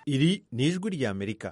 iri ni ijwi ry'amerika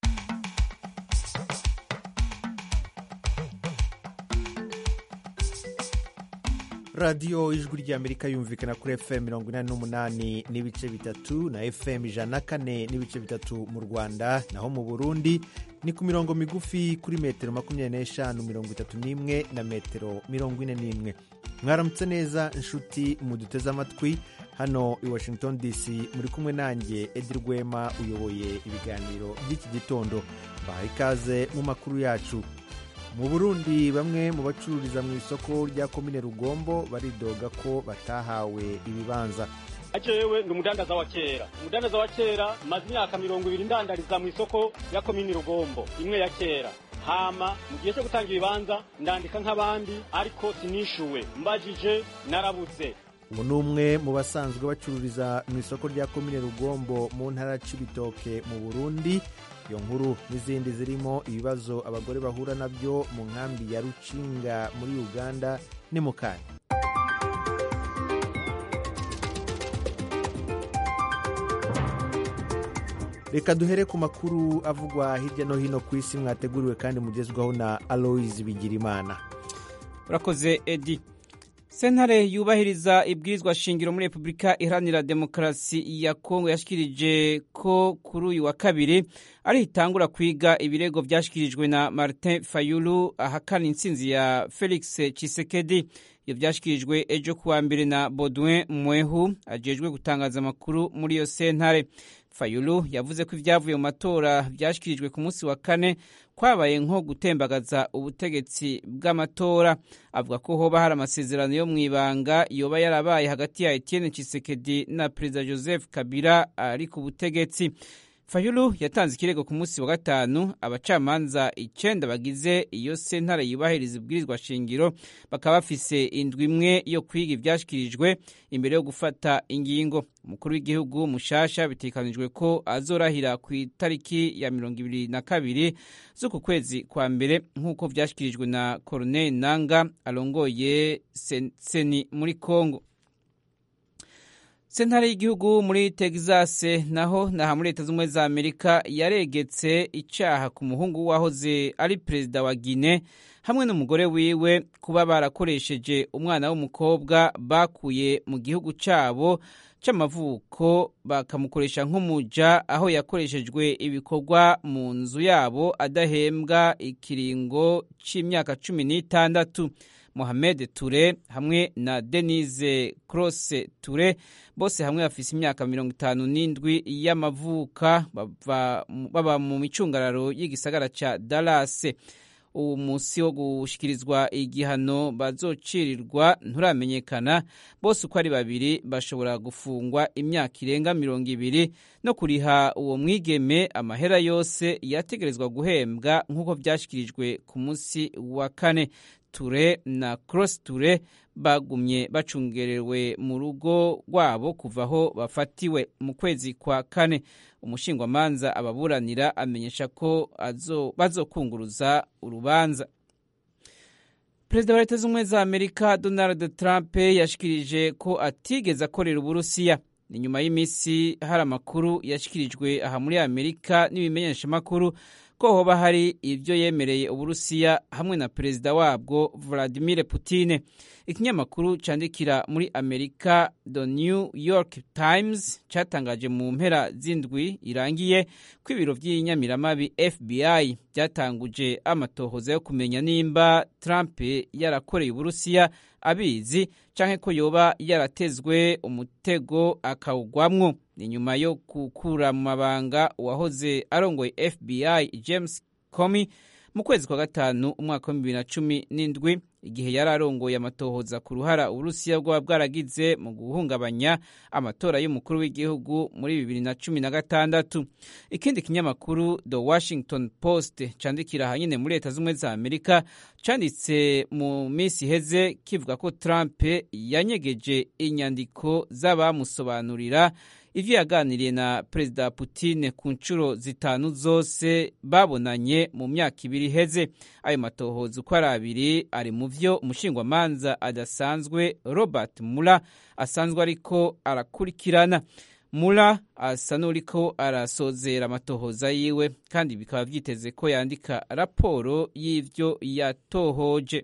radiyo ijwi ry'amerika yumvikana kuri fm mirongo inani n'umunani n'ibice bitatu na fm ijana na kane n'ibice bitatu mu rwanda naho mu burundi ni ku mirongo migufi kuri metero makumyabiri n'eshanu mirongo itatu n'imwe na metero mirongo ine n'imwe mwaramutse neza inshuti muduteze amatwi hano i washington dc muri kumwe nanjye edi rwema uyoboye ibiganiro by'iki gitondo baha ikaze mu makuru yacu mu burundi bamwe mu bacururiza mu isoko rya komine rugombo baridoga ko batahawe ibibanza jewe ndi umudandaza wa kera umudandaza wa kera maze imyaka mirongo ibiri ndandariza mu isoko ya komini rugombo imwe ya kera hama mu gihe cyo gutanga ibibanza ndandika nk'abandi ariko sinishuwe mbajije narabuze ubu ni umwe mu basanzwe bacururiza mu isoko rya komine rugombo mu ntara c'ibitoke mu burundi iyo nkuru n'izindi zirimo ibibazo abagore bahura nabyo mu nkambi ya rucinga muri uganda ni mu kanya reka duhere ku makuru avugwa hirya no hino ku isi mwateguriwe kandi mugezwaho na aloise bigirimana urakoze edi sentare yubahiriza ibwirizwa shingiro muri repubulika iharanira demokarasi ya kongo yashikirije ko kuri uyu wa kabiri ari itangura kwiga ibirego byashyikirijwe na martin fayulu ahakana intsinzi ya felix chisekedi iyo byashyikirijwe ejo kuwa mbere na baudouin mwehu ajejwe gutangaza amakuru muri iyo sentare fayulu yavuze ko ibyavuye mu matora byashyikirijwe ku munsi wa kane kwabaye nko gutembagaza ubutegetsi bw'amatora avuga ko hoba hari amasezerano yo mu ibanga yoba yarabaye hagati ya Etienne Tshisekedi na perezida Joseph Kabila ari ku butegetsi fayulu yatanze ikirego ku munsi wa gatanu abacamanza icenda bagize iyo sentare yubahiriza ibwirizwa shingiro bakaba bafise indwi imwe yo kwiga ivyashikirijwe imbere yo gufata ingingo umukuru w'igihugu mushasha bitekanijwe ko azorahira ku itariki ya mirongo ibiri na kabiri z'uku kwezi kwa mbere nk'uko vyashikirijwe na Corneille Nanga arongoye seni muri Kongo sentare y'igihugu muri texas naho naha muri leta z'ubumwe za amerika yaregetse icyaha ku muhungu wahoze ari perezida wa gine hamwe n'umugore wiwe kuba barakoresheje umwana w'umukobwa bakuye mu gihugu cyabo cy'amavuko bakamukoresha nk'umuja aho yakoreshejwe ibikorwa mu nzu yabo adahembwa ikiringo cy'imyaka cumi n'itandatu Mohamed Ture hamwe na Denise Cross Ture bose hamwe bafise imyaka mirongo itanu n'indwi y'amavuka baba mu micungararo y'igisagara ca Dallas uwo munsi wo gushikirizwa igihano bazocirirwa nturamenyekana bose uko ari babiri bashobora gufungwa imyaka irenga mirongo ibiri no kuriha uwo mwigeme amahera yose yategerezwa guhembwa nk'uko vyashikirijwe ku munsi wa kane ture na cross ture bagumye bacungerewe mu rugo rwabo kuva aho bafatiwe mu kwezi kwa kane umushingwamanza ababuranira amenyesha ko bazokunguruza urubanza perezida wa leta z'ubumwe za amerika donald trump yashikirije ko atigeze akorera uburusiya ni nyuma y'iminsi hari amakuru yashyikirijwe aha muri amerika n'ibimenyeshamakuru ko hoba hari ibyo yemereye uburusiya hamwe na perezida wabwo vladimir Putin ikinyamakuru cyandikira muri amerika the new york times cyatangaje mu mpera z'indwi irangiye ko ibiro by'inyamiramabi fbi byatanguje amatohoza yo kumenya nimba trump yarakoreye uburusiya abizi canke ko yoba yaratezwe umutego akawugwamwo ni nyuma yo gukura mu mabanga uwahoze arongoye FBI James Comey mu kwezi kwa gatanu umwaka wa bibiri na cumi n'indwi igihe yari arongoye amatohoza ku ruhara uburusiya bwaba bwaragize mu guhungabanya amatora y'umukuru w'igihugu muri bibiri na cumi na gatandatu ikindi kinyamakuru the washington post candikira ahanyine muri leta z'ubumwe za amerika canditse mu minsi iheze kivuga ko trump yanyegeje inyandiko z'abamusobanurira ivyo yaganiriye na perezida Putin ku nshuro zitanu zose babonanye mu myaka ibiri iheze ayo matohoza uko ari abiri ari mu vyo umushingwamanza adasanzwe Robert Mueller asanzwe ariko arakurikirana mura asa n'uriko arasozera amatohoza yiwe kandi bikaba vyiteze ko yandika raporo y'ivyo yatohoje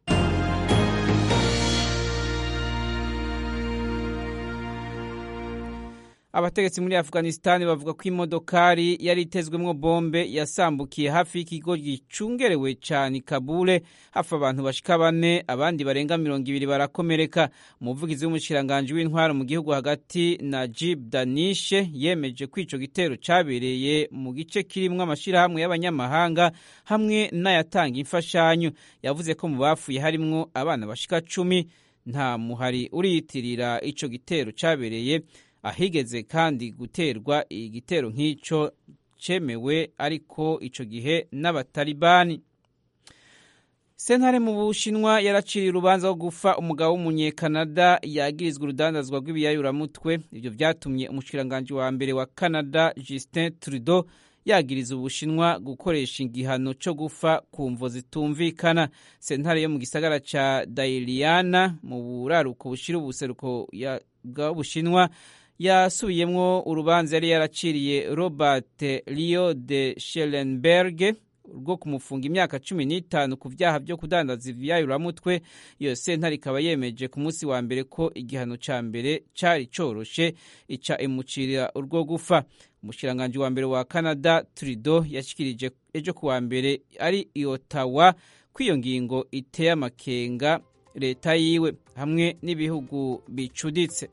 abategetsi muri afghanistan bavuga ko imodokari yari itezwemwo bombe yasambukiye hafi y'ikigo gicungerewe cane kabule hafi abantu bashika bane abandi barenga mirongo ibiri barakomereka umuvugizi w'umushikiranganji w'intwaro mu gihugu hagati najib danishe yemeje ko ico gitero cabereye mu gice kirimwo amashirahamwe y'abanyamahanga hamwe n'ayatanga imfashanyo yavuze ko mu bapfuye harimwo abana bashika cumi nta muhari uriyitirira ico gitero cabereye ahigeze kandi guterwa igitero nk'ico cemewe ariko ico gihe n'abatalibani sentare mu bushinwa yaraciriye urubanza rwo gufa umugabo w'umunyekanada yagirizwa urudandazwa rw'ibiyayuramutwe ivyo vyatumye umushikiranganji wa mbere wa canada justin trudeau yagiriza ubushinwa gukoresha igihano co gufa ku mvo zitumvikana sentare yo mu gisagara ca dailiana mu buraruko bushira ubuseruko bw'ubushinwa yasubiyemwo urubanza yari yaraciriye robert rio de shelenberg rwo kumufunga imyaka cumi n'itanu ku vyaha vyo kudandaza ivyayuramutwe iyo sentare ikaba yemeje ku munsi wa mbere ko igihano ca mbere cari coroshe ica imucirira urwo gufa umushikiranganji wa mbere wa canada trudeau yashikirije ejo ku wa mbere ari i ottawa ko iyo ngingo iteye amakenga leta yiwe hamwe n'ibihugu bicuditse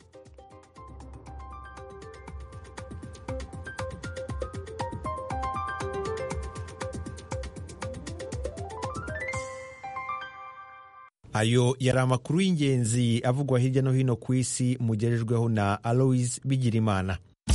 ayo yari amakuru y'ingenzi avugwa hirya no hino ku isi mugerejweho na aloise bigirimana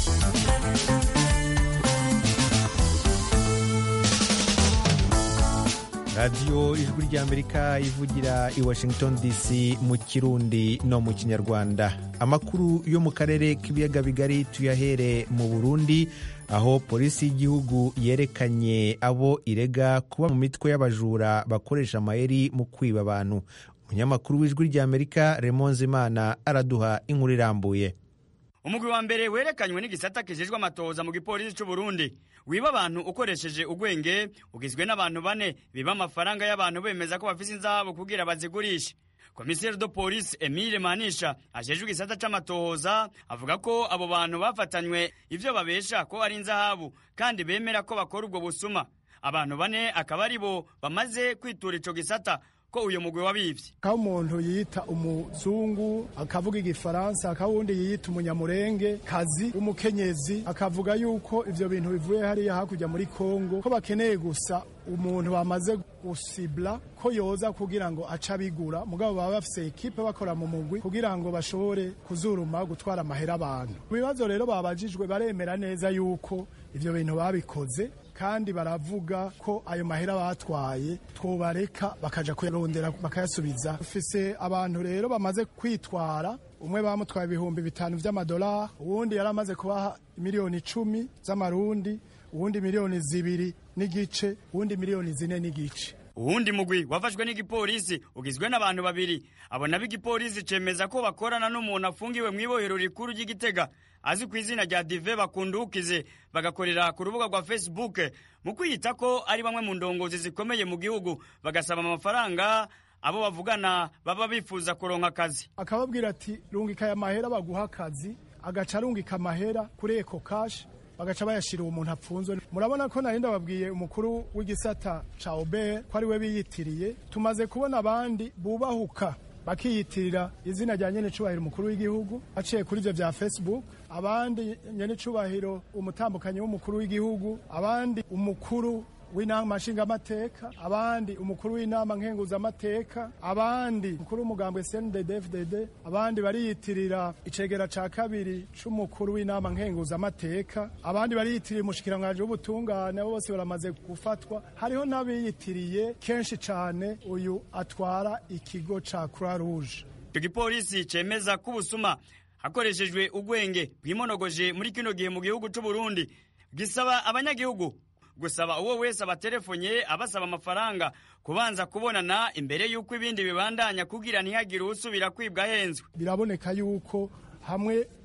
radiyo ijwi ry'amerika ivugira i washington dc mu kirundi no mu kinyarwanda amakuru yo mu karere k'ibiyaga bigari tuyahere mu burundi aho polisi y'igihugu yerekanye abo irega kuba mu mitwe y'abajura bakoresha amayeri mu kwiba abantu umunyamakuru w'ijwi ry'amerika remonze imana araduha inkuru irambuye umugwi wa mbere werekanywe n'igisata kijejwe amatohoza mu gipolisi c'u Burundi wiba abantu ukoresheje ugwenge ugizwe n'abantu bane biba amafaranga y'abantu bemeza ko bafise inzahabu kugira bazigurishe komiseri do polisi emile manisha ajejwe igisata c'amatohoza avuga ko abo bantu bafatanywe ivyo babesha ko ari inzahabu kandi bemera ko bakora ubwo busuma abantu bane akaba ari bo bamaze kwitura ico gisata ko uyu mugwi wabivye aho umuntu yita umuzungu akavuga igifaransa akaba uwundi yiyita umunyamurenge kazi w'umukenyezi akavuga yuko ivyo bintu bivuye hariya hakurya muri kongo ko bakeneye gusa umuntu bamaze gusibla ko yoza kugira ngo aca bigura mugabo baba bafise ekipe bakora mu mugwi kugira ngo bashobore kuzuruma gutwara amahera abantu ibibazo rero babajijwe baremera neza yuko ivyo bintu babikoze kandi baravuga ko ayo mahera batwaye twobareka bakaja kuyarondera bakayasubiza dufise abantu rero bamaze kwitwara umwe bamutwaye ibihumbi bitanu vy'amadolari uwundi yari amaze kubaha miliyoni icumi z'amarundi uwundi miliyoni zibiri n'igice uwundi miliyoni zine n'igice uwundi mugwi wafashwe n'igipolisi ugizwe n'abantu babiri abo nabo igipolisi cemeza ko bakorana n'umuntu afungiwe mw'ibohero rikuru ry'igitega azi ku izina rya dive bakundukize bagakorera ku rubuga rwa facebook mu kwiyita ko ari bamwe mu ndongozi zikomeye mu gihugu bagasaba amafaranga abo bavugana baba bifuza kuronka akazi akababwira ati rungika aya mahera baguha akazi agaca arungika amahera kuri eko kashi bagaca bayashira uwo muntu apfunzwe murabona ko nari ndababwiye umukuru w'igisata ca obert ko ari we biyitiriye tumaze kubona abandi bubahuka bakiyitirira izina rya nyene cubahiro umukuru w'igihugu aciye kuri ivyo vya facebook abandi nyene cubahiro umutambukanyi w'umukuru w'igihugu abandi umukuru w'inama nshingamateka abandi umukuru w'inama nkenguzamateka abandi umukuru w'umugambwe CNDD-FDD abandi bariyitirira icegera ca kabiri c'umukuru w'inama nkenguzamateka abandi bariyitirira umushikiranganji w'ubutungane abo bose baramaze gufatwa hariho n'abiyitiriye kenshi cane uyu atwara ikigo ca Croix Rouge icyo gipolisi cemeza ko ubusuma hakoreshejwe ugwenge bwimonogoje muri kino gihe mu gihugu c'u Burundi gisaba abanyagihugu gusaba uwo wese abatelefonye abasaba amafaranga kubanza kubonana imbere y'uko ibindi bibandanya kugira ntihagire usubira kwibwa ahenzwe biraboneka yuko hamwe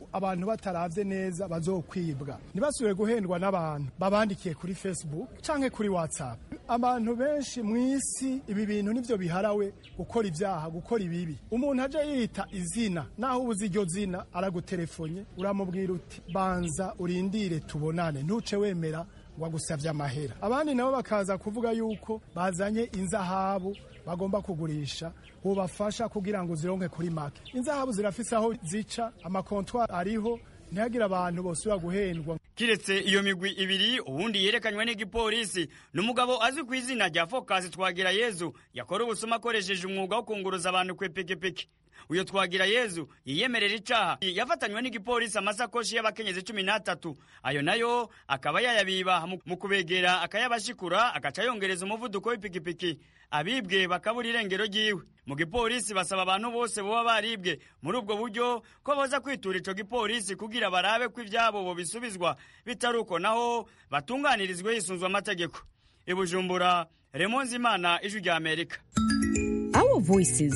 abantu bataravye neza bazokwibwa ntibasubire guhendwa n'abantu babandikiye kuri facebook canke kuri whatsapp abantu benshi mw'isi ibi bintu nivyo biharawe gukora ibyaha gukora ibibi umuntu aje yita izina naho ubuze iryo zina araguterefonye uramubwira uti banza urindire tubonane ntuce wemera wagusavye amahera abandi nabo bakaza kuvuga yuko bazanye inzahabu bagomba kugurisha bubafasha kugira ngo zironke kuri make inzahabu zirafise aho zica amakontwari ariho ntihagire abantu bosubira guhendwa kiretse iyo migwi ibiri uwundi yerekanywe n'igipolisi ni umugabo azwi ku izina rya fokasi twagira yezu yakora ubusuma akoresheje umwuga wo kunguruza abantu ku ipikipiki uyo twagira yezu yiyemerera icaha yafatanywe n'igipolisi amasakoshi y'abakenyezi cumi n'atatu ayo nayo akaba yayabiba mu kubegera akayabashikura agaca yongereza umuvuduko w'ipikipiki abibwe bakabura irengero ryiwe mu gipolisi basaba abantu bose boba baribwe muri ubwo buryo ko boza kwitura ico gipolisi kugira barabe ko ivyabo bobisubizwa bitari uko naho batunganirizwe hisunzwe amategeko ibujumbura remonzi imana ijwi rya amerika Our voices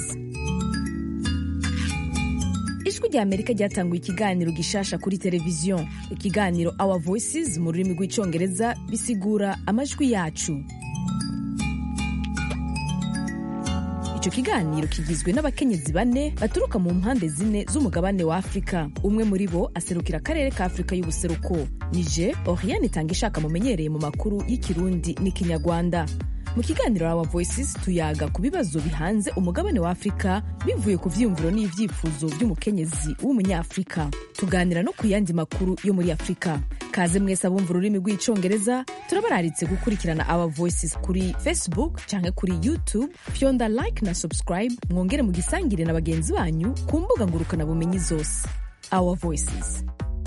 ijwi rya amerika ryatanguye ikiganiro gishasha kuri televiziyo ikiganiro our voices mu rurimi rw'icyongereza bisigura amajwi yacu icyo kiganiro kigizwe n'abakenyezi bane baturuka mu mpande zine z'umugabane wa afurika umwe muri bo aserukira akarere ka afurika y'ubuseruko nije oriane itanga ishaka mumenyereye mu makuru y'ikirundi n'ikinyarwanda mu kiganiro Our Voices tuyaga ku bibazo bihanze umugabane wa Afurika bivuye ku vyiyumviro n'ivyifuzo vy'umukenyezi w'umunyafurika tuganira no ku yandi makuru yo muri Afurika kaze mwese abumva ururimi rw'icongereza turabararitse gukurikirana Our Voices kuri Facebook canke kuri YouTube fyonda like na subscribe mwongere mugisangire na bagenzi banyu ku mbuga ngurukana bumenyi zose Our Voices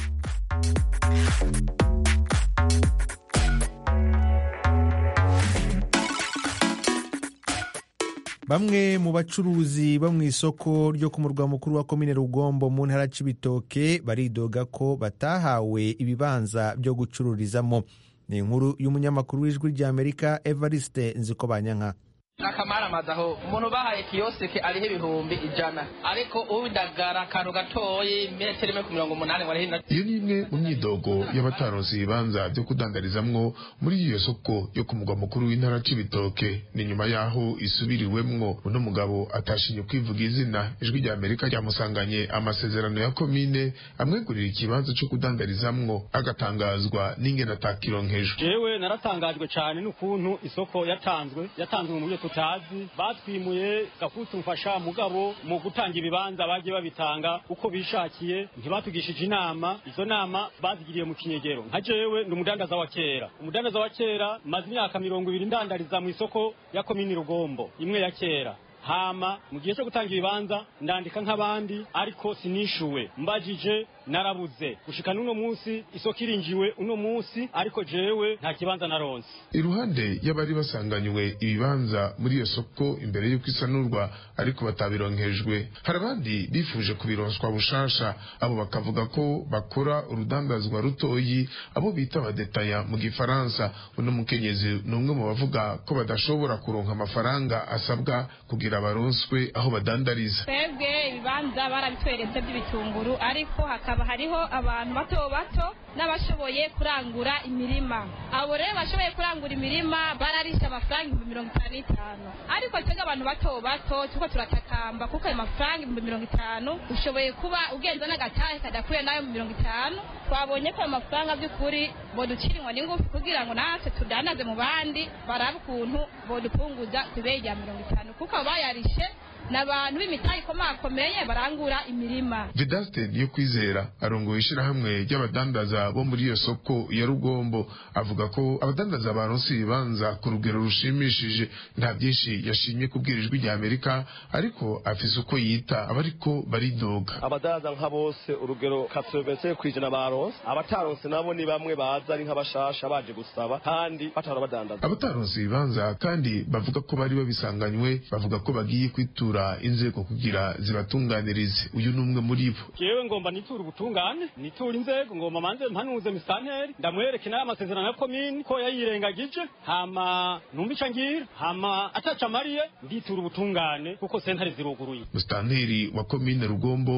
bamwe mu bacuruzi bo mu isoko ryo ku murwa mukuru wa komine rugombo mu ntara c'ibitoke baridoga ko batahawe ibibanza byo gucururizamo ni inkuru y'umunyamakuru w'ijwi ry'amerika evariste nziko banyanka n'akamaramaza aho umuntu bahaye kiyosike ariho ibihumbi ijana ariko udagara akantu gatoyi metero imwe ku mirongo umunani ngo ariho iyo ni imwe mu myidogo y'abataronse ibibanza byo kudandarizamwo muri iyo soko yo ku mugwa mukuru w'intara c'ibitoke ni nyuma y'aho isubiriwemwo uno mugabo atashinye kwivuga izina ijwi rya amerika ryamusanganye amasezerano ya komine amwegurira ikibanza co kudandarizamwo agatangazwa n'ingene atakironkejwe jewe naratangajwe cyane n'ukuntu isoko yatanzwe yatanzwe mu buryo tutazi batwimuye gakutu mfasha mugabo mu gutanga ibibanza bagiye babitanga uko bishakiye ntibatugishije inama izo nama bazigiriye mu kinyegero nka jewe ndi umudandaza wa kera umudandaza wa kera maze imyaka mirongo ibiri ndandariza mu isoko ya komini rugombo imwe ya kera hama mu gihe cyo gutanga ibibanza ndandika nk'abandi ariko sinishuwe mbajije narabuze gushika n'uno munsi isoko irinjiwe uno munsi ariko jewe nta kibanza naronse iruhande y'abari basanganywe ibibanza muri iyo soko imbere y'uko isanurwa ariko batabironkejwe hari abandi bifuje kubironswa bushasha abo bakavuga ko bakora urudandazwa rutoyi abo bita abadetaya mu gifaransa uno mukenyezi ni umwe mu bavuga ko badashobora kuronka amafaranga asabwa kugira baronswe aho badandariza twebwe ibibanza barabitweretse by'ibitunguru ariko hakaba hariho abantu bato bato n'abashoboye kurangura imirima abo rero bashoboye kurangura imirima bararisha amafaranga ibihumbi mirongo itanu n'itanu ariko twebwe abantu bato bato turiko turatakamba kuko ayo mafaranga ibihumbi mirongo itanu ushoboye kuba ugenza n'agatahe kadakwiye n'ayo mu mirongo itanu twabonye ko ayo mafaranga by'ukuri boducirinwa n'ingufu kugira ngo natwe tudandaze mu bandi barabe ukuntu bodupunguza ku ibeyi rya mirongo itanu kuko bayarishe ni abantu b'imitahe ikomakomeye barangura imirima vedaste niyo kwizera arongoye ishirahamwe ry'abadandaza bo muri iyo soko ya rugombo avuga ko abadandaza baronse ibibanza ku rugero rushimishije nta byinshi yashimye kubwira ijwi rya amerika ariko afise uko yita abariko baridoga abadandaza nka bose urugero katsobetse kwijana baronse abataronse nabo ni bamwe baza ari nk'abashasha baje gusaba kandi batara badandaza abataronse ibibanza kandi bavuga ko bari babisanganywe bavuga ko bagiye kwitura inzego kugira zibatunganirize uyu ni umwe muri bo jewe ngomba nitura ubutungane nitura inzego ngomba manze mpanuze misanteri ndamwereke nayo amasezerano ya komini ko yayirengagije hama numva ico ngira hama ataca amariye nditura ubutungane kuko sentare ziruguruye musitanteri wa komine rugombo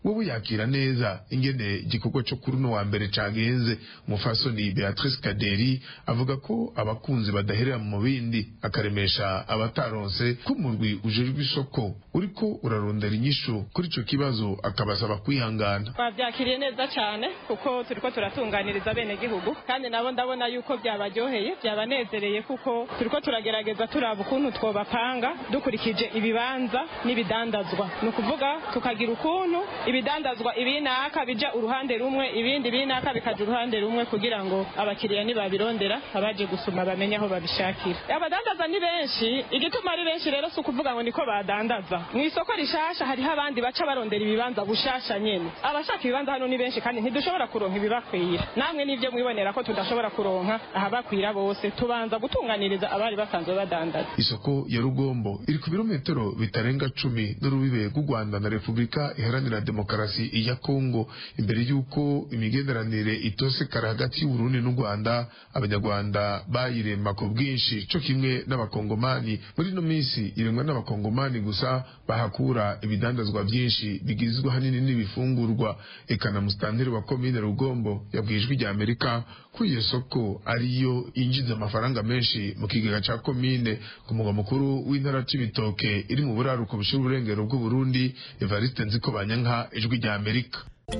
wowe yakira neza ingene igikorwa cyo kuri uno wa mbere cagenze umufasoni beatrice kaderi avuga ko abakunzi badaherera mu bindi akaremesha abataronse ko umurwi ujejwe isoko uriko urarondera inyishu kuri ico kibazo akabasaba kwihangana twabyakiriye neza cyane kuko turiko turatunganiriza bene gihugu kandi nabo ndabona yuko byabaryoheye byabanezereye kuko turiko turagerageza turaba ukuntu twobapanga dukurikije ibibanza n'ibidandazwa ni ukuvuga tukagira ukuntu ibidandazwa ibinaka bija uruhande rumwe ibindi binaka bikaja uruhande rumwe kugira ngo abakiriya nibabirondera abaje gusuma bamenye aho babishakira abadandaza ni benshi igituma ari benshi rero si ukuvuga ngo niko badandaza mu isoko rishasha hariho abandi baca barondera ibibanza bushasha nyene abashaka ibibanza hano ni benshi kandi ntidushobora kuronka ibibakwira namwe nivyo mwibonera ko tudashobora kuronka ahabakwira bose tubanza gutunganiriza abari basanzwe badandaza isoko ya rugombo iri ku birometero bitarenga cumi n'urubibe rw'u rwanda na repubulika iharanira demokarasi ya kongo imbere y'uko imigenderanire itosekara hagati y'uburundi n'u rwanda abanyarwanda bayirema ku bwinshi co kimwe n'abakongomani muri ino minsi iremwa n'abakongomani gusa bahakura ibidandazwa byinshi bigizwe hanini n'ibifungurwa eka na musitanteri wa komine rugombo yabwiye ijwi rya amerika ko iyo soko ariyo yinjiza amafaranga menshi mu kigega ca komine ku mugwa mukuru w'intara c'ibitoke iri mu buraruko bushira uburengero bw'uburundi evariste nziko banyanka ijwi rya amerika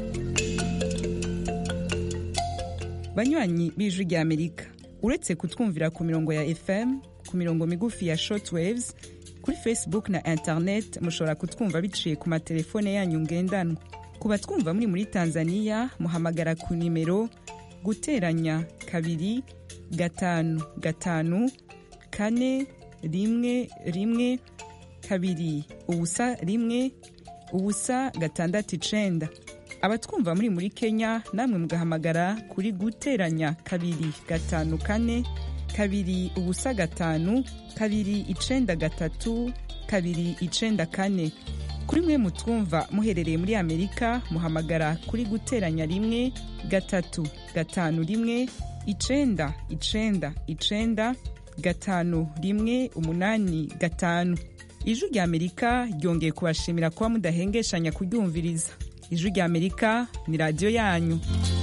banywanyi b'ijwi rya amerika uretse kutwumvira ku mirongo ya fm ku mirongo migufi ya shortwaves kuri facebook na internet mushobora kutwumva biciye ku matelefone yanyu ngendanwa ku batwumva muri muri tanzania muhamagara ku nimero guteranya kabiri gatanu gatanu kane rimwe rimwe kabiri ubusa rimwe ubusa gatandatu icenda abatwumva muri muri kenya namwe mugahamagara kuri guteranya kabiri gatanu kane kabiri ubusa gatanu kabiri icenda gatatu kabiri icenda kane kuri mwe mutwumva muherereye muri amerika muhamagara kuri guteranya rimwe gatatu gatanu rimwe icenda icenda icenda gatanu rimwe umunani gatanu ijwi rya amerika ryongeye kubashimira kuba mudahengeshanya kuryumviriza ijwi rya amerika ni radiyo yanyu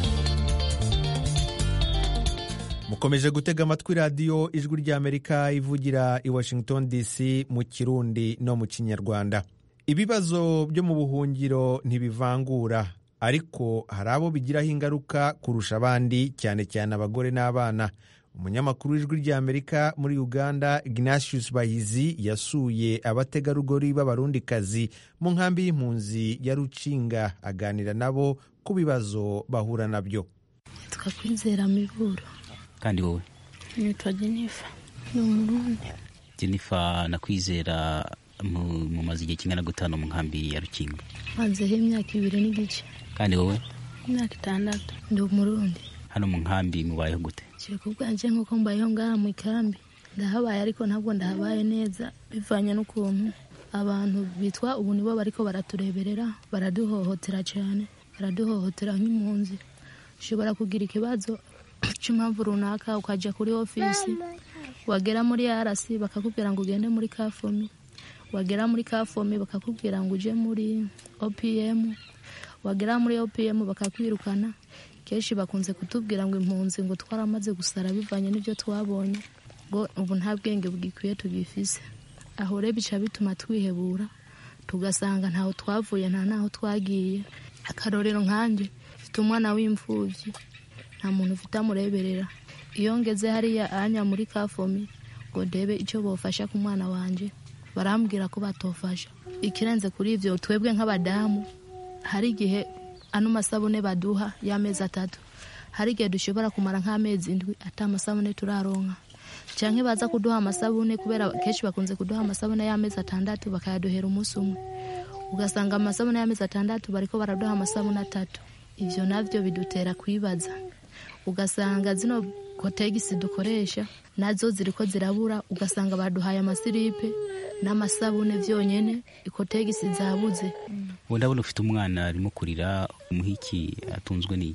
mukomeje gutega amatwi radiyo ijwi rya amerika ivugira i washington dc mu kirundi no mu kinyarwanda ibibazo byo mu buhungiro ntibivangura ariko hari abo bigiraho ingaruka kurusha abandi cyane cyane abagore n'abana umunyamakuru w'ijwi rya amerika muri uganda ignatius bahizi yasuye abategarugori b'abarundikazi mu nkambi y'impunzi ya rucinga aganira nabo ku bibazo bahura nabyo twakwizera miburo kandi wowe nitwa jenifa ni umurundi jennifer nakwizera mumaze igihe kingana gutanu mu nkambi ya rukingo mazeho imyaka ibiri n'igice kandi wowe imyaka itandatu ndi umurundi hano mu nkambi mubayeho gute kiri ku bwanje nk'uko mbayeho ngaha mu ikambi ndahabaye ariko ntabwo ndahabaye neza bivanye n'ukuntu abantu bitwa ubu nibo bariko baratureberera baraduhohotera cyane baraduhohotera nk'impunzi ushobora kugira ikibazo cy'impamvu runaka ukajya kuri ofisi wagera muri arasi bakakubwira ngo ugende muri kafomi wagera muri kafomi bakakubwira ngo uje muri opm wagera muri opm bakakwirukana kenshi bakunze kutubwira ngo impunzi ngo twaramaze gusara bivanye n'ibyo twabonye ngo ubu nta bwenge bwikwiye tugifise aho rero bica bituma twihebura tugasanga ntaho twavuye nta naho twagiye akarorero nkanjye mfite umwana w'imfubyi nta muntu ufite amureberera iyo ngeze hariya anya muri kafomi ngo ndebe icyo bofasha ku mwana wanjye barambwira ko batofasha ikirenze kuri ibyo twebwe nk'abadamu hari igihe ano masabune baduha y'amezi atatu hari igihe dushobora kumara nk'amezi indwi ata amasabune turaronka cyangwa baza kuduha amasabune kubera kenshi bakunze kuduha amasabune y'amezi atandatu bakayaduhera umunsi umwe ugasanga amasabune y'amezi atandatu bariko baraduha amasabune atatu ibyo nabyo bidutera kwibaza ugasanga zino kotegisi dukoresha nazo ziriko zirabura ugasanga baduhaye amasiripe n'amasabune byonyine ikotegisi zabuze ubu ndabona ufite umwana arimo kurira umuhiki atunzwe n'iki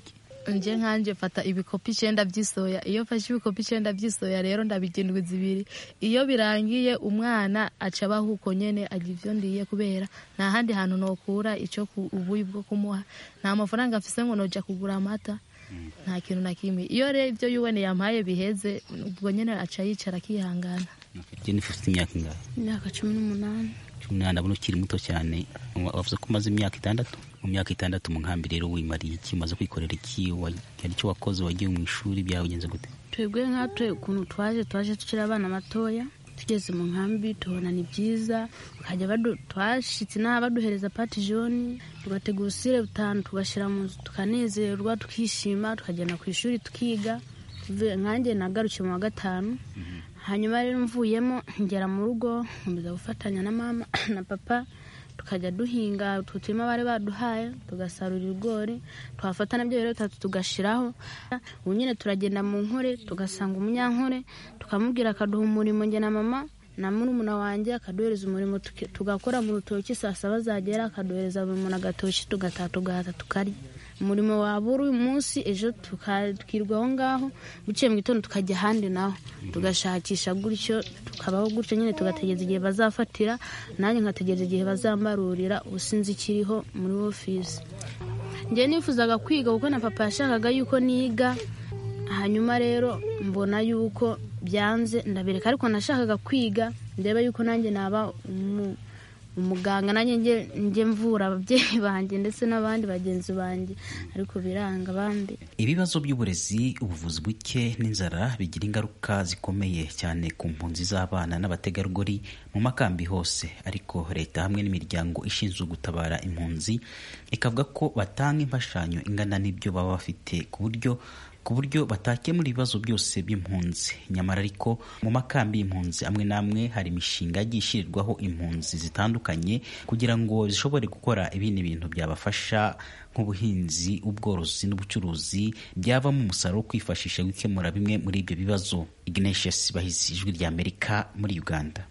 nje nkanje fata ibikopi icenda vy'isoya iyo fashe ibikopi icenda vy'isoya rero ndabirya indwi zibiri iyo birangiye umwana aca abaho uko nyene arya ivyo ndiye kubera nta handi hantu nokura ico ku- ubuyi bwo kumuha nta mafaranga mfise ngo noja kugura amata nta kintu na kimwe iyo rero ivyo yuwene yampaye biheze ubwo nyene aca yicara akihangana jennifer ufite imyaka ingahe imyaka cumi n'umunani cumi n'umunani ndabona ukiri muto cyane Wa- wavuze ko umaze imyaka itandatu mu myaka itandatu mu nkambi rero wimariye iki umaze kwikorera iki Wa- hari icyo wakoze wagiye mu ishuri byagenze gute twebwe nkatwe ukuntu twaje twaje tukiri abana batoya tugeze mu nkambi tubona ni byiza bakajya badu- twashitse n'aha baduhereza pati joni tugategura usire butanu tugashyira mu nzu tukanezerwa tukishima tukagenda ku ishuri tukiga Tuvuye- nkanjye nagarukiye mu wa gatanu hanyuma rero mvuyemo ngera mu rugo nkomeza gufatanya na mama na papa tukajya duhinga utwo turima bari baduhaye tugasarura ibigori twafata nabyo rero bitatu tugashiraho ubu nyine turagenda mu nkore tugasanga umunyankore tukamubwira akaduha umurimo njye na mama na murumuna wanjye akaduhereza umurimo tuki- tugakora mu rutoki saa saba zagera akaduhereza buri muntu agatoki tugataha tugahata tukarya umurimo wabura uyu munsi ejo tukirwa aho ngaho buciye mu gitondo tukajya ahandi naho tugashakisha gutyo tukabaho gutyo nyine tugategereza igihe bazafatira nanjye nkategereza igihe bazambarurira ubu sinzi ikiriho muri ofisi njye nifuzaga kwiga kuko na papa yashakaga yuko niga hanyuma rero mbona yuko byanze ndabireka ariko nashakaga kwiga ndeba yuko nanjye naba umu- umuganga nanjye njye- njye mvura ababyeyi banjye ndetse n'abandi bagenzi banjye ariko biranga abandi ibibazo by'uburezi ubuvuzi buke n'inzara bigira ingaruka zikomeye cyane ku mpunzi z'abana n'abategarugori mu makambi hose ariko leta hamwe n'imiryango ishinzwe gutabara impunzi ikavuga ko batanga imfashanyo ingana n'ibyo baba bafite ku buryo ku buryo batakemura ibibazo byose by'impunzi nyamara ariko mu makambi y'impunzi amwe n'amwe hari imishinga yagiye ishyirirwaho impunzi zitandukanye kugira ngo zishobore gukora ibindi bintu byabafasha nk'ubuhinzi ubworozi n'ubucuruzi byavamo umusaruro wo kwifashisha gukemura bimwe muri ibyo bibazo ignatius bahizi ijwi ry'amerika muri uganda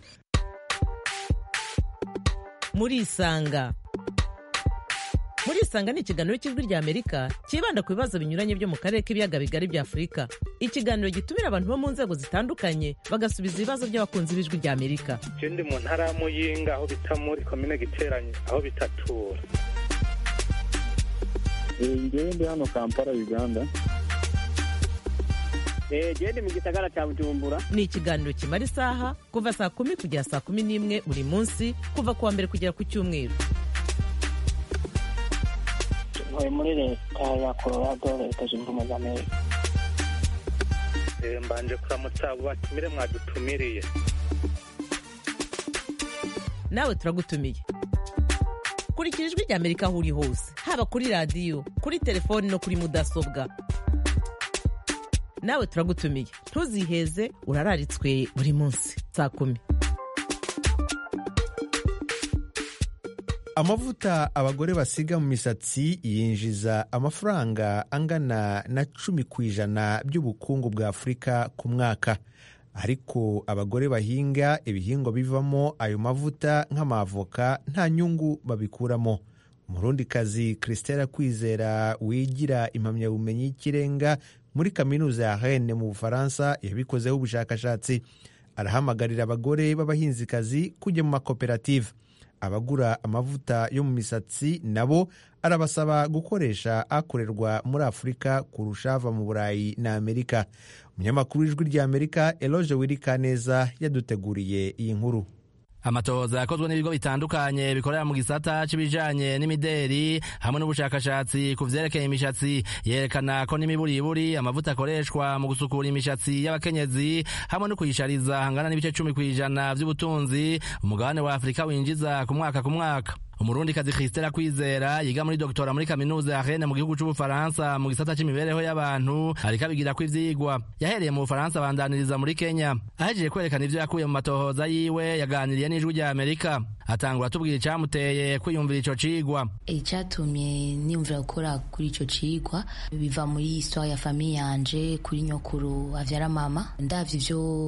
murisanga murisanga ni ikiganiro cy'ijwi ry'amerika cyibanda ku bibazo binyuranye byo mu karere k'ibiyaga bigari bya afurika ikiganiro gitumira abantu bo mu nzego zitandukanye bagasubiza ibibazo by'abakunzi b'ijwi ry'amerika je ndi mu ntara ya muyinga aho bita muri komine giteranye aho bitatura ngewe ndi hano kampala uganda genda mu gisagara cya bujumbura ni ikiganiro kimara isaha kuva saa kumi kugera saa kumi n'imwe buri munsi kuva ku wa mbere kugera ku cyumweru ntuye muri leta ya colorado leta zunze ubumwe za amerika Eh, mbanje kuramutsa abo batumire mwadutumiriye nawe turagutumiye kurikira ijwi ry'amerika aho uri hose haba kuri radiyo kuri telefoni no kuri mudasobwa nawe turagutumiye ntuziheze urararitswe buri munsi saa kumi amavuta abagore basiga mu misatsi yinjiza amafaranga angana na cumi ku ijana by'ubukungu bwa afurika ku mwaka ariko abagore bahinga ibihingwa bivamo ayo mavuta nk'amavoka nta nyungu babikuramo umurundikazi christela kwizera wigira impamyabumenyi y'ikirenga muri kaminuza ya Rennes mu bufaransa yabikozeho ubushakashatsi arahamagarira abagore b'abahinzikazi kujya mu makoperative abagura amavuta yo mu misatsi nabo arabasaba gukoresha akorerwa muri afurika kurusha ava mu burayi na amerika umunyamakuru w'ijwi ry'amerika eloge wirikaneza yaduteguriye iyi nkuru amatohoza yakozwe n'ibigo bitandukanye bikorera mu gisata c'ibijanye n'imideri hamwe n'ubushakashatsi ku vyerekeye imishatsi yerekana ko n'imiburiburi amavuta akoreshwa mu gusukura imishatsi y'abakenyezi hamwe no kuyishariza hangana n'ibice cumi kw'ijana vy'ubutunzi umugabane wa afurika winjiza ku mwaka ku mwaka umurundikazi christela kwizera yiga muri doktora muri kaminuza ya Rennes mu gihugu c'ubufaransa mu gisata c'imibereho y'abantu ariko abigirako ivyigwa yahereye mu bufaransa abandaniriza muri kenya ahejeje kwerekana ivyo yakuye mu matohoza yiwe yaganiriye n'ijwi rya amerika atangura atubwira icamuteye kwiyumvira ico cigwa icyatumye niyumvira gukora kuri icyo cigwa biva muri histoire ya famiye yanje kuri nyokuru avyara mama ndavye ivyo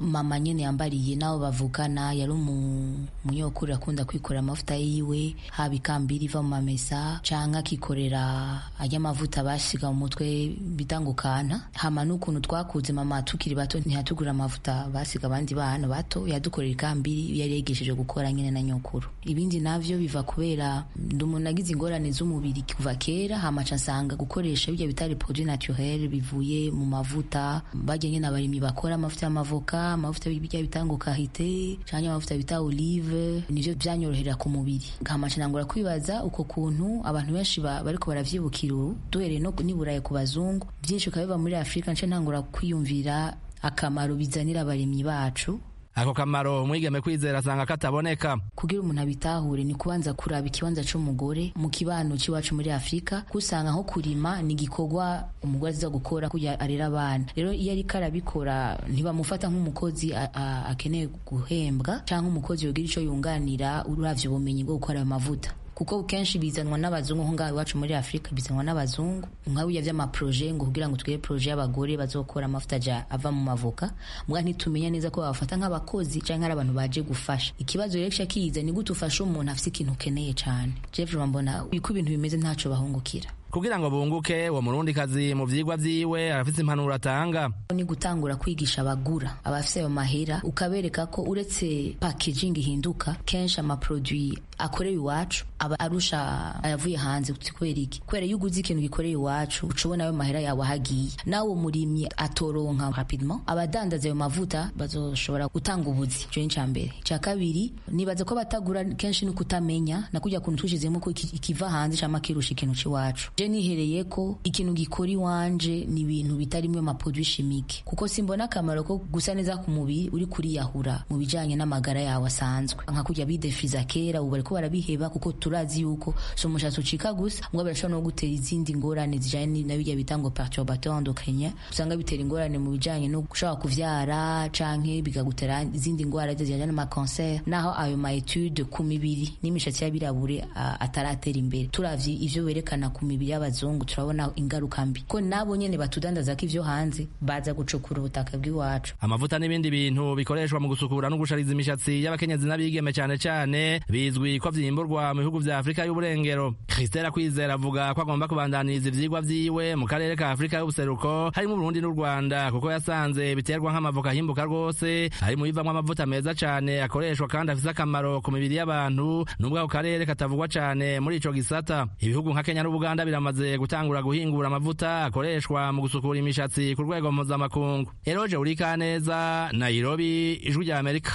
mama nyene yambariye nabo bavukana yari umunyokuru akunda kwikorera amavuta yiwe haba ikambiri iva mu mamesa canke akikorera ajya amavuta basiga mu mutwe bita ngo kana hama n'ukuntu twakuze mama tukiri bato ntiyatugurira amavuta basiga abandi bana bato yadukorera ikambiri yari yigishije gukora nyene na nyokuru ibindi navyo biva kubera ndi umuntu agize ingorane z'umubiri kuva kera hamaca nsanga gukoresha bijya bitari produit naturel bivuye mu mavuta bajya nyene abarimyi bakora amavuta y'amavoka amavuta bijya bitanga kahite canke amavuta bita olive nivyo vyanyorohera ku mubiri hamaca nangura kwibaza uko kuntu abantu benshi bariko baravyibukira ubu duhereye no niburaye ku bazungu byinshi bikaba biva muri afurika nce ntangura kwiyumvira akamaro bizanira abarimyi bacu ako kamaro umwigeme kwizera asanga kataboneka kugira umuntu abitahure ni kubanza kuraba ikibanza c'umugore mu kibano c'iwacu muri afurika kusanga nko kurima ni igikorwa umugore aziza gukora kugira arera abana rero iyo ariko arabikora ntibamufata nk'umukozi akeneye guhembwa canke umukozi yogira ico yunganira uravye ubumenyi bwo gukora ayo mavuta kuko kenshi bizanwa n'abazungu nko ngaho iwacu muri afurika bizanwa n'abazungu nka buriya vy'amaproje ngo kugira ngo twige proje y'abagore bazokora amavuta ja ava mu mavoka mbwa ntitumenya neza ko babafata nk'abakozi canke ari abantu baje gufasha ikibazo rero kica kiza ni gute ufasha umuntu afise ikintu ukeneye cane jeff mbona uko ibintu bimeze ntaco bahungukira kugira ngo bunguke uwo murundi kazi mu vyigwa vyiwe arafise impanuro atanga ni gutangura kwigisha abagura abafise ayo mahera ukabereka ko uretse packaging ihinduka kenshi amaproduit akorewe iwacu aba arusha ayavuye hanze kubera iki kubera iyo uguze ikintu gikoreye iwacu uca ubona ayo mahera yawe ahagiye nawe umurimyi atoronka rapidement abadandaza ayo mavuta bazoshobora gutanga ubuzi ico ni ica mbere ica kabiri nibaza ko batagura kenshi ni kutamenya na kujya kuntu twishizemo ko ikiva hanze cama kirusha ikintu c'iwacu je nihereye ko ikintu gikora iwanje ni ibintu bitarimwe amaproduit chimique kuko simbona akamaro ko gusa neza ku mubiri uri kuriyahura mu bijanye n'amagara yawe asanzwe nka kujya bidefriza kera ubu bariko barabiheba kuko turazi yuko so umushatsi ucika gusa ngo birashobora no gutera izindi ngorane zijanye na bijya bita ngo perturbateur endocrinien usanga bitera ingorane mu bijanye no gushobora kuvyara canke bikagutera izindi ngwara zijanye n'ama cancer naho ayo ma etude ku mibiri n'imishatsi y'abirabure ataratera imbere turavye ivyo berekana ku mibiri y'abazungu turabona ingaruka mbi ko nabo nyene batudandaza ko ivyo hanze baza gucukura ubutaka bw'iwacu amavuta n'ibindi bintu bikoreshwa mu gusukura no gushariza imishatsi y'abakenyezi n'abigeme cane cane bizwi ko vyimburwa mu bihugu vya Afrika y'uburengero Christela Kwizera avuga ko agomba kubandaniriza ivyigwa vyiwe mu karere ka Afrika y'ubuseruko harimo Burundi n'u Rwanda kuko yasanze biterwa nk'amavoka ahimbuka rwose ari mu bivamwo amavuta meza cane akoreshwa kandi afise akamaro ku mibiri y'abantu nubwo ako karere katavugwa cane muri ico gisata ibihugu nka Kenya n'Ubuganda biramaze gutangura guhingura amavuta akoreshwa mu gusukura imishatsi ku rwego mpuzamakungu Eroje Urikaneza Nairobi ijwi rya Amerika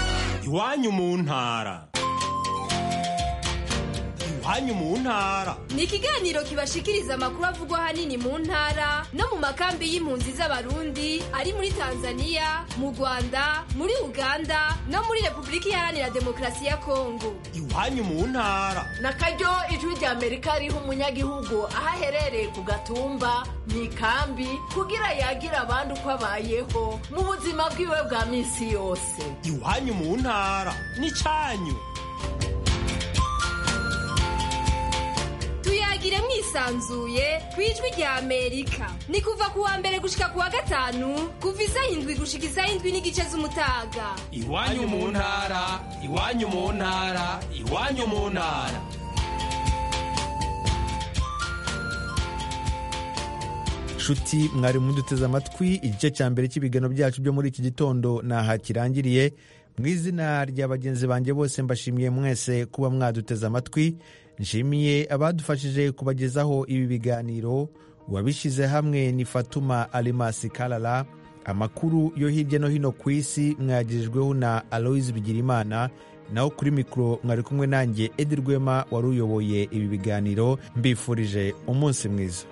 iwanyu mu ntara iwanyu mu ntara ni ikiganiro kibashikiriza amakuru avugwa ahanini mu ntara no mu makambi y'impunzi z'abarundi ari muri tanzania mu rwanda muri uganda no muri repubulika iharanira demokarasi ya kongo iwanyu mu ntara na karyo ijwi rya amerika riha umunyagihugu aho aherereye ku gatumba mu ikambi kugira yagira abandi uko abayeho mu buzima bwiwe bwa minsi yose iwanyu mu ntara n'icanyu tuyagire mwisanzuye ku ijwi rya amerika ni kuva ku wa mbere gushika ku wa gatanu kuva isaha indwi gushika isaha indwi n'igice z'umutaga iwanyu mu ntara iwanyu mu ntara iwanyu mu ntara nshuti mwari muduteze amatwi igice cya mbere cy'ibiganiro byacu byo muri iki gitondo naha kirangiriye mu izina rya bagenzi banjye bose mbashimiye mwese kuba mwaduteze amatwi nshimiye abadufashije kubagezaho ibi biganiro uwabishyize hamwe ni fatuma alimasi karara amakuru yo hirya no hino ku isi mwagirijweho na aloise bigirimana naho kuri mikoro mwari kumwe nanjye edi rwema wari uyoboye ibi biganiro mbifurije umunsi mwiza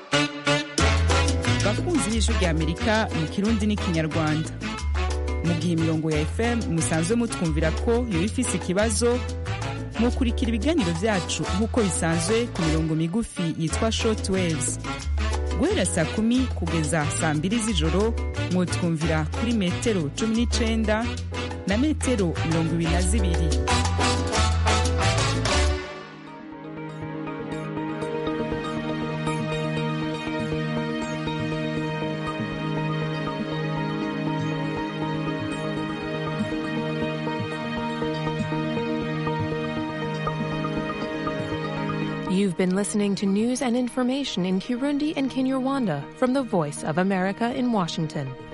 bakunzi b'ijwi rya amerika mu kirundi n'ikinyarwanda mu gihe imirongo ya fm musanzwe mutwumvira ko yoba ifise ikibazo mukurikira ibiganiro byacu nk'uko bisanzwe ku mirongo migufi yitwa short waves guhera saa kumi kugeza saa mbiri z'ijoro mwutwumvira kuri metero cumi n'icenda na metero mirongo ibiri na zibiri You've been listening to news and information in Kirundi and Kinyarwanda from the Voice of America in Washington.